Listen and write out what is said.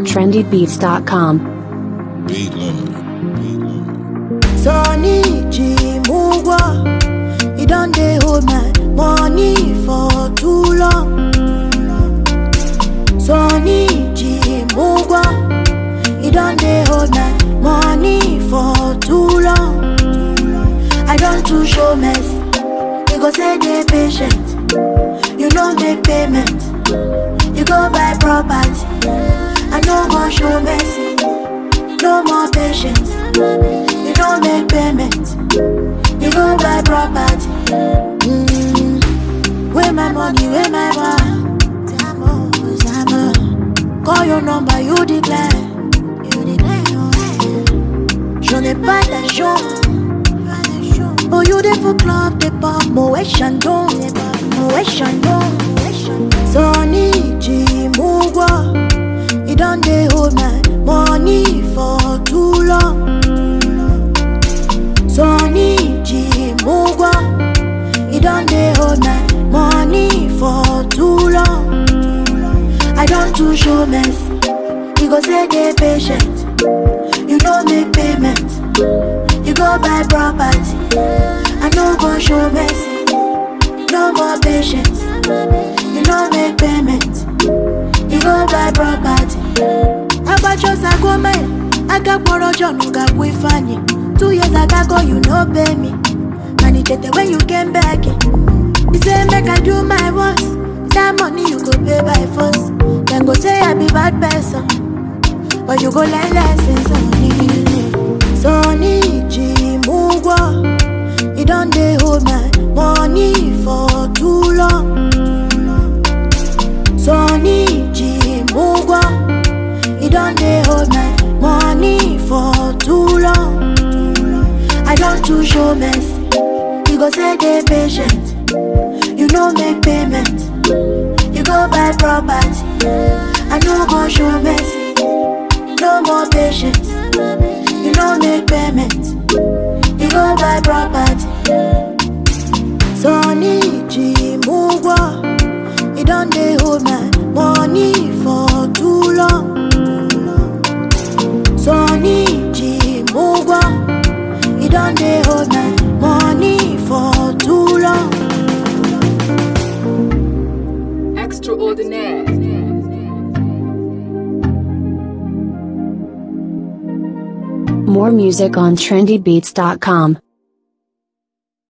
trendybeats.com. Beat Lord. Sonny Chimugwa, he done dey hold my money for too long. Sonny Chimugwa, he done dey hold my money for too long. I don't too show mess, you go say dey patient, you no make payment, you go buy property, I no go show mercy, no more patience. You don't make payment. You go buy property. Mm. Where my money, where my bar? Zamo, Zamo. Call your number, you declare. You declare. J'en ai pas d'argent. Oh, you dey for club, dey pop, Moët Chandon, Moët Chandon. Sonny Chimugwa, he done dey hold my money for too long. Sonny Chimugwa, he done dey hold my money for too long. I don't too show mess, you go say dey patient, you no make payment, you go buy property, I no go show mercy, no more patience, you no make payment, you go buy property. Abachosa gome, agakpọrọ John gakwu Ifeanyi. Two years ago you no pay me, and it tete when you came back. You say make I do my worst, that money you go pay by force. Then go say I be bad person, but you go learn lessons on me. Sonny Chimugwa, he done dey hold my money for too long. Sonny Chimugwa, he done dey hold my money for too long. I don't too show mess, you go say dey patient, you no make payment, you go buy property, I no go show mercy, no more patience, you no make payment, you go buy property. Sonny Chimugwa, he done dey hold my money for too long. Sonny Chimugwa, he done dey hold my money for too long. Extraordinaire. More music on trendybeats.com.